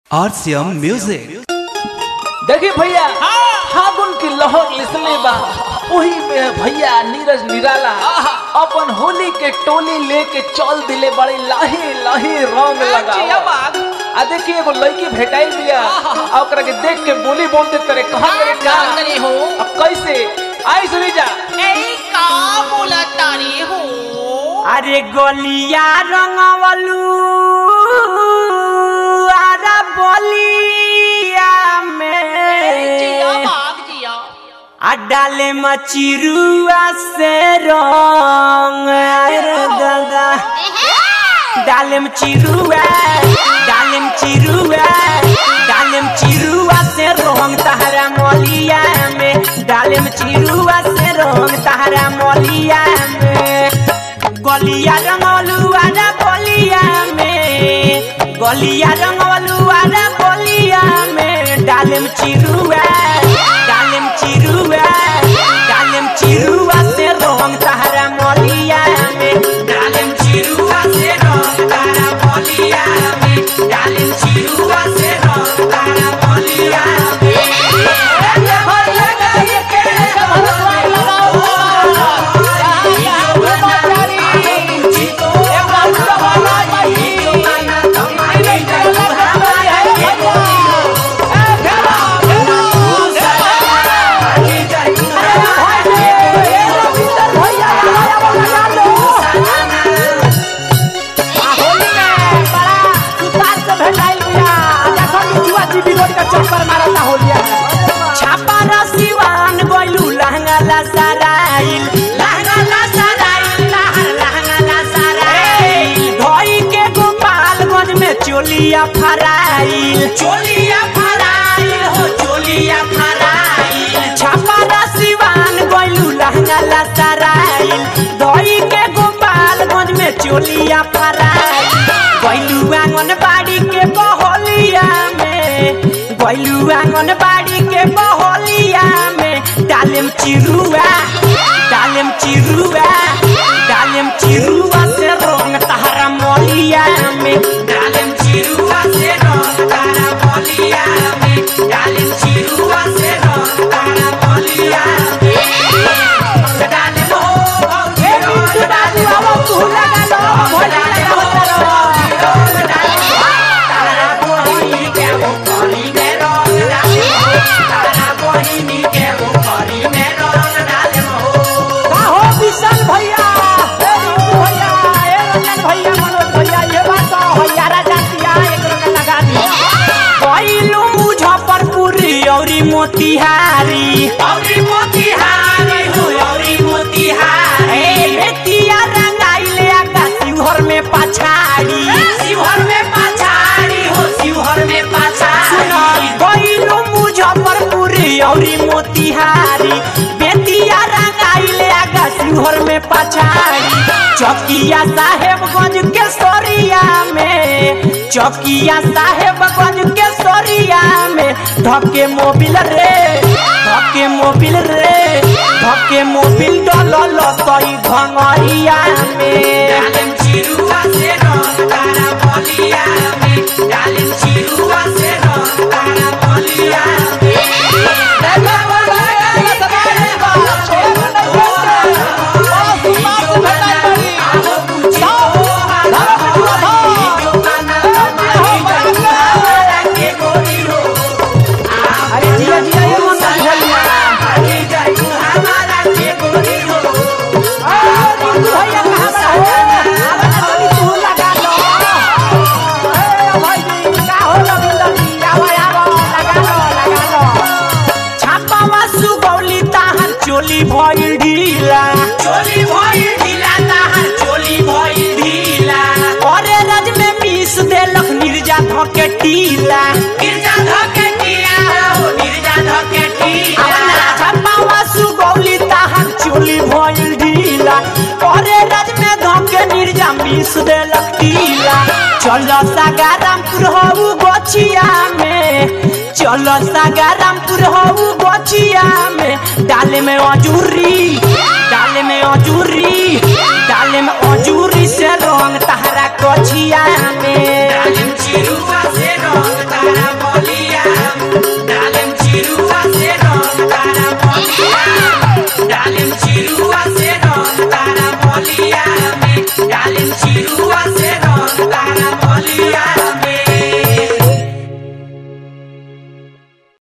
RCM Music. देखिए भैया फागुन की लहर लिसले बा वही में भैया नीरज निराला अपन होली के टोली लेके चल दिले बड़े लाहे लाहे रंग लगा आ देखिए एगो लड़की भेटाइल बिया आ ओकरा के देख के बोली बोलते करे कहां करे का करे हो अब कैसे आई सुनी जा ए का बोला तारी हो अरे गोलिया रंगवलू अरे बोलिया जिया में बाग जिया आ डाले मचिरुआ से रंग अरे दादा डालेम चिरुआ डालेम चिरुआ डालेम चिरुआ से रंग तहरा मोलिया में डालेम चिरुआ से रंग तहरा मोलिया में गलिया रंगलू आरा बोलिया में गलिया रंगलू आरा बोलिया में डालेम चिरुआ डालेम चिरुआ डालेम चिरुआ से रंग तहरा मोलिया में डालेम चिरुआ से रंग तहरा मोलिया में डालेम चिरुआ से रंग तहरा मोलिया में छापारा सिवान गोलू लहंगा ला सराइल लहंगा ला सराइल लहर लहंगा ला सराइल धोई के गोपालगंज में चोलिया फराइल चोलिया फराइल हो चोलिया फराइल छापारा सिवान गोलू लहंगा ला सराइल धोई के गोपालगंज में चोलिया फराइल गोलू आंगनबाड़ी के बहोलिया में गोलू आंगनबाड़ी के बहोलिया में डालेम चिरुआ डालेम चिरुआ डालेम चिरुआ से रंग तहरा मोलिया में डालेम चिरुआ से रंग तहरा मोलिया में डालेम चिरुआ से रंग तहरा मोलिया में डालेम हो हे बिट्टू डालेम हो तू लगा लो भोला लगा हो तारा बोही के वो करी में रंग डालेम तारा बोही के वो करी में रंग डालेम हो हो विशाल भैया ए रिंकू भैया ए रंजन भैया मनोज भैया ये बात तो भैया राजा किया एक रंग लगा दी कैलू मुजफ्फरपुरी औरी मोतिहारी औरी मोतिहारी हो औरी मोतिहारी बेतिया रंगाइले आका शिवहर में पछाड़ी शिवहर में पछाड़ी हो शिवहर में पछाड़ी कैलू मुजफ्फरपुरी औरी मोतिहारी बेतिया रंगाइले आका शिवहर में पछाड़ी चौकिया साहेबगंज के सोरिया में चौकिया साहेबगंज के सोरिया में धके मोबिल रे धके मोबिल रे धके मोबिल डलल सही भंगरिया में डालेम चिरुआ से रंग तारा बलिया में डालेम चिरुआ से रंग तारा बलिया अरे जिया जिया ये मन भैया ए रिंकू भैया कहां बड़ा हो आवा ना तनी तू लगा लो ए भाई जी का हो रविंदर जी आवा आवा लगा लो लगा लो छापावा सुगौली ताहर चोली भइल ढीला चोली भइल ढीला ताहर चोली भइल ढीला अरे रज में मीस देलक निर्जा धके टीला निर्जा धके टीला हो निर्जा धके टीला छापावा सुगौली ताहर चोली भइल ढीला अरे रज में धके निर्जा मीस देलक टीला चलो सागारामपुर हो गोछिया में चलो सागारामपुर हो गोछिया में डाले में अजूरी डाले में अजूरी डाले में अजूरी से रंग तहरा कोछिया में डाले में चिरुआ से रंग तहरा होलिया